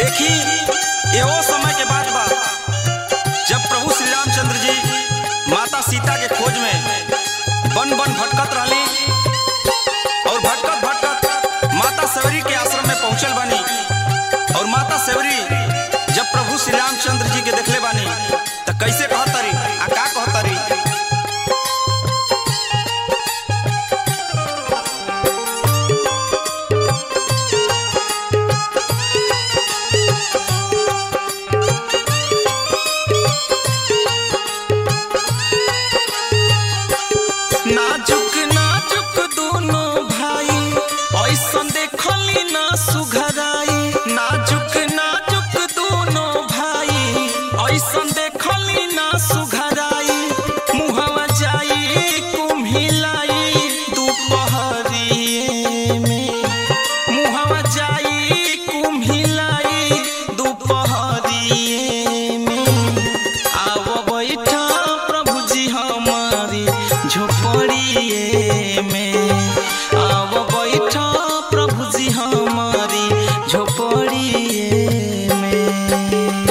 देखी ये वो समय के बात बा जब प्रभु श्री रामचंद्र जी माता सीता के खोज में बन बन भटकत रहली और भटकत भटकत माता सवरी के आश्रम में पहुंचल बानी और माता सवरी जब प्रभु श्री रामचंद्र जी के देखले बानी त कैसे कहतरी आ का कहतरी नाजुक नाजुक दोनों भाई ऐसन देखली ना सुघराई नाजुक नाजुक दोनों भाई ऐसन देखली ना सुघराई मुहवा जाई कुम्हिलाई दोपहरिए में मुहवा जाई कुम्हिलाई दोपहरिए में आव बैठा प्रभु जी हमारी झोपड़िए में आव बैठा प्रभु जी हमारी झोपड़िए में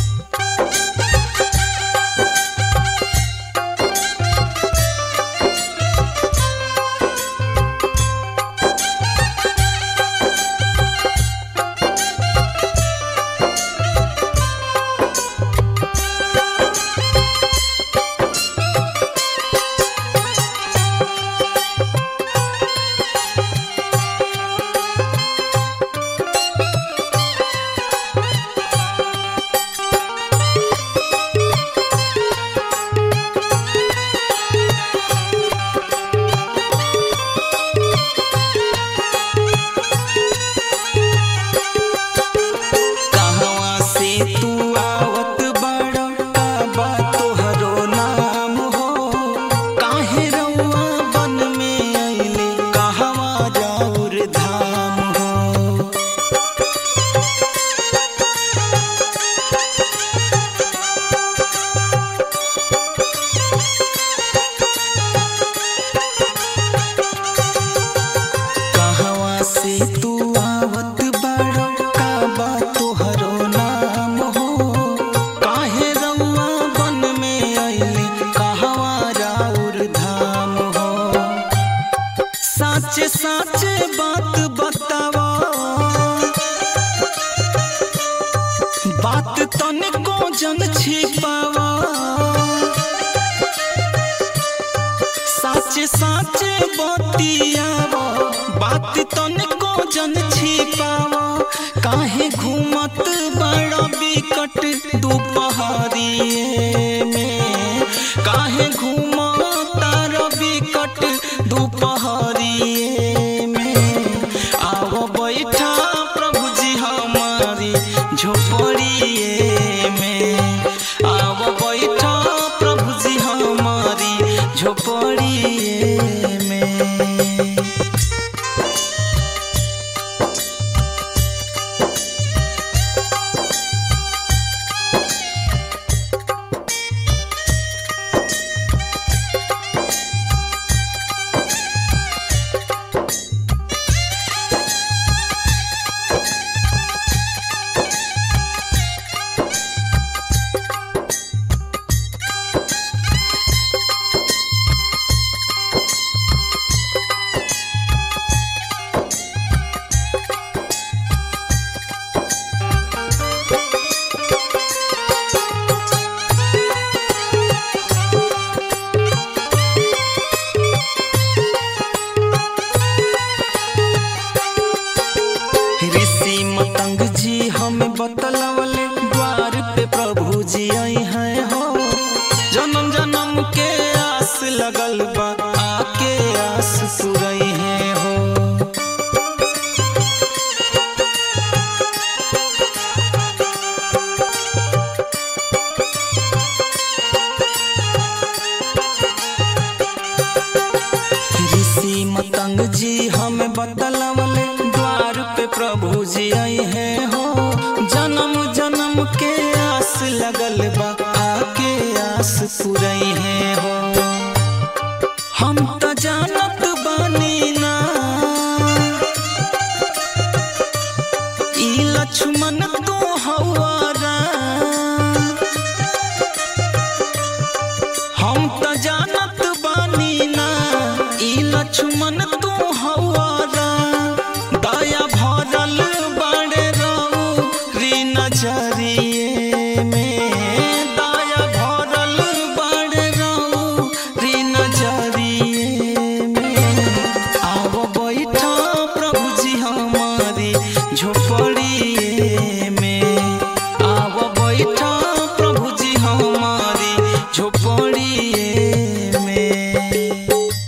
कहवा से तू आवत बड़ा का बा तोहरो नाम हो काहे रउआ बन में अइले कहवा जाऊर धाम हो कहवा से तू आवत बड़ा का बा तोहरो नाम हो काहे रउआ बन में अइले कहवा राउर धाम हो साचे साचे बात बतावा बात तनिको जन छिपावा साचे साचे बतियावा बात तनिको जन छिपावा काहे घूमत बड़ा बिकट दोपहरिए में काहे घूमत बिकट दोपहरिए में आओ बैठा प्रभु जी हमारी झोपड़िए में आओ बैठा प्रभु जी हमारी झोपड़िए में ऋषि मतंग जी हमें बतलवले द्वार पे प्रभु जी आई हैं हो जन्म जन्म के आस लगल बा आके आस पुरई है हो ऋषि मतंग जी हमें बतलवले द्वार पे प्रभु जी आई है हो जन्म जन्म के आस लगल बा आके आस पुरई है हो हम तो जानत बानी ना ई लक्ष्मण तू हवारा हम त जानत बानी ना ई लक्ष्मण तू हवारा दया भरल बड़े रहू री नजरिए में दया भरल बड़े रहू री नजरिए में आव बैठा प्रभु जी हमारी झोपड़िए में आव बैठा प्रभु जी हमारी झोपड़िए में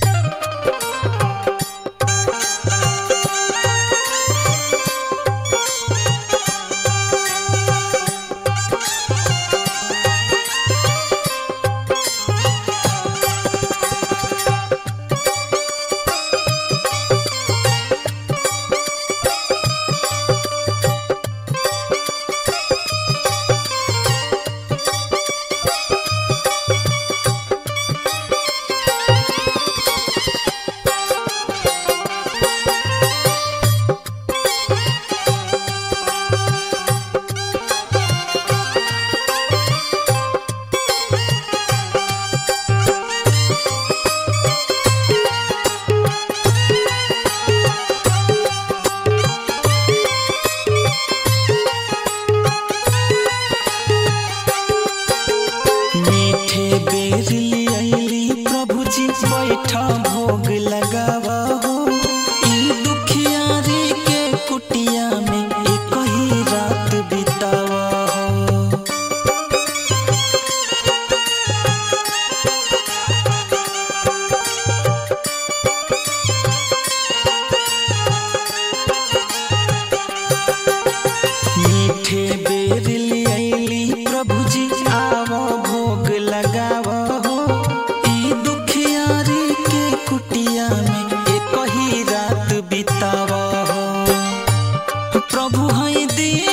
मीठे बेर लियली प्रभु जी बैठा भोग लगावा हो ई दुखियारी के कुटिया में एक ही रात बितावा हो मीठे बेर लियली प्रभु जी आव भोग लगाव हो ई दुखियारी के कुटिया में एक ही रात बिताव हो प्रभु है दी